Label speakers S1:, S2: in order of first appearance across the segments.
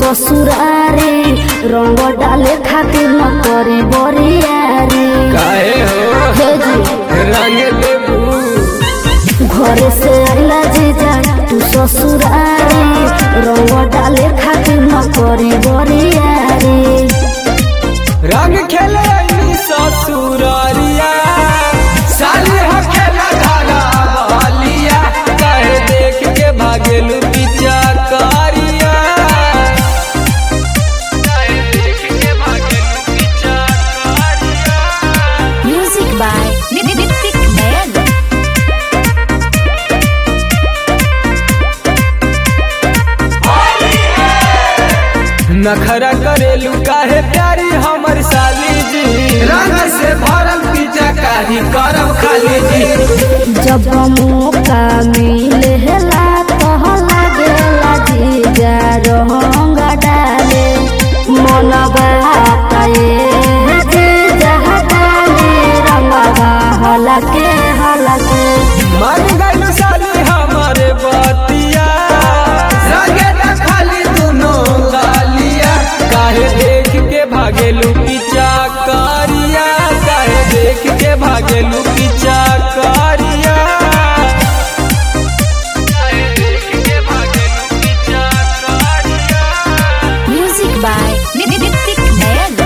S1: ससुरारी रंग डाले खातिर न करी बरियारी
S2: काहे हो
S1: हे जी
S2: रंग देबू
S1: घरे से आइला जीजा तू ससुरारी रंग डाले खातिर न करी बरियारी
S2: रंग खेले अइनी ससुरारिया साली हो खेला धागा बहलिया काहे देख के भागेलू पीछा कारिया काहे देख के भागेलू पीछा कारिया
S3: Music by Nitik Man.
S2: नखरा करेलू काहे प्यारी हमर साली जी रंग से भरल पीछा काही करब खाली जी
S1: जब मौका मिलेला तह लागेला जीजा रंग डाले मनवा पाए जीजा डाले रंगवा हलके हलके
S2: मन गइल साली हमारे बतिया रंगे न खाली दुनो गालिया काहे देख के भागेलू पीछा कारिया काहे देख के भागेलू पीछा कारिया काहे देख के भागेलू पीछा कारिया
S3: Music by Nitik Man.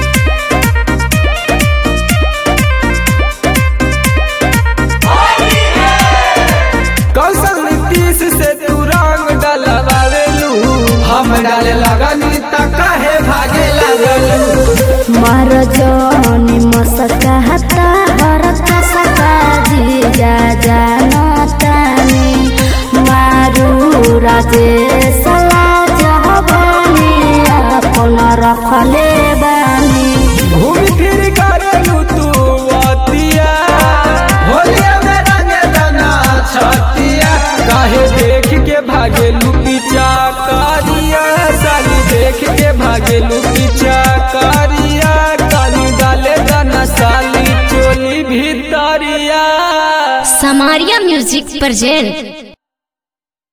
S2: कौशल नीतीश से तू रंग डलवावेलू हम डाले लगनी त काहे भागे लगलू
S1: मार जनी मसका हता हरत सका जीजा जानतानी मारू राजे सला जहबानी अपन रखले बानी
S2: घूम फिर करेलू तू अतिया होलिया में रंगे दना छतिया काहे देख के भागेलू पीछा कारिया साली देख के भागेलू पीछा कारिया काली डाले दना साली चोली भीतरिया
S3: Samaria Music present